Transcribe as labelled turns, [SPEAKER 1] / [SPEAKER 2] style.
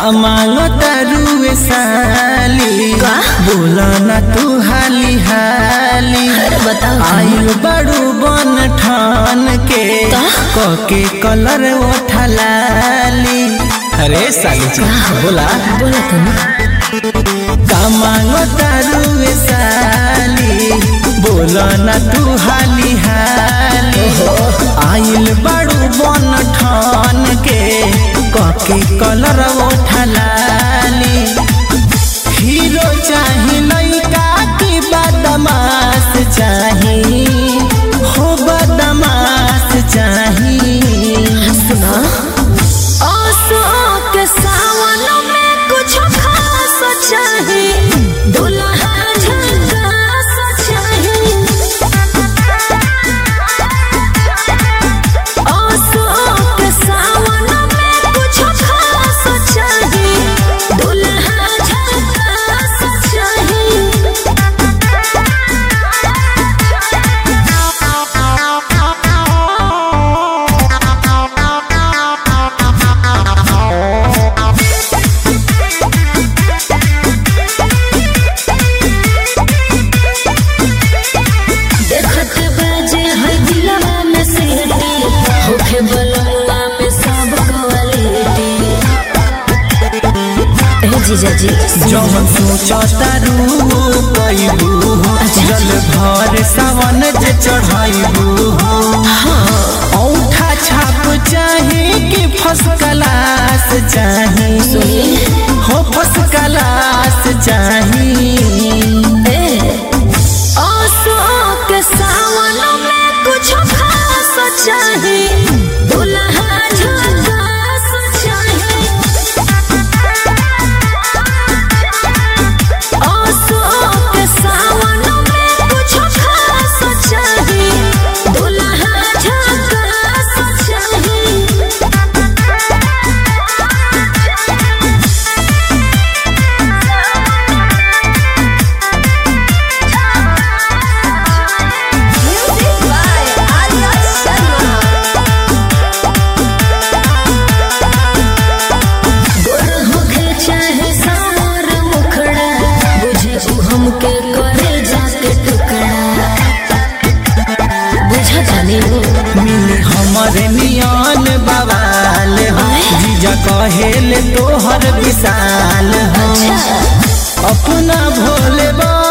[SPEAKER 1] मांगो तारुए साली
[SPEAKER 2] का?
[SPEAKER 1] बोला ना तू हाली हाली
[SPEAKER 2] अरे बताओ
[SPEAKER 1] आयु बड़ू बन ठान के
[SPEAKER 2] का?
[SPEAKER 1] कके कलर ओठलाली अरे साली जी बोला
[SPEAKER 2] बोला तो ना
[SPEAKER 1] का मांगो तारुए साली बोला ना तू हाली हाली आइल बड़ू बन ठान के कके कलर ओठलाली हीरो चाही लइका की बदमाश चाही हो बदमाश चाही
[SPEAKER 2] सुना आसो के सावन में कुछ खास चाही दुल्हा झकास चाही आसो के सावन में कुछ खास चाही दुल्हा झकास देखत बाजे है दिलवा में सीटी होखे बलवा में सब क्वालिटी ए जीजा जी
[SPEAKER 1] जवन सोचता रू पैबू जल भर सावन जे चढ़ाइबू औठा छाप चाही कि फस क्लास चाही हो फस क्लास चाही
[SPEAKER 2] ए आसो के सावन में कुछ खास चाही दुल्हा झकास चाही आसो के सावन में कुछ खास चाही दुल्हा झकास चाही Music by Arya Sharma. गोर होखे चाहे सार मुखड़ा बुझे उ हमके करे जाके टुकड़ा बुझा जाने वो
[SPEAKER 1] मिली हमरे नियान बवाल हो जीजा कहेले तोहर विशाल हो
[SPEAKER 2] अच्छा
[SPEAKER 1] अपना भोले बा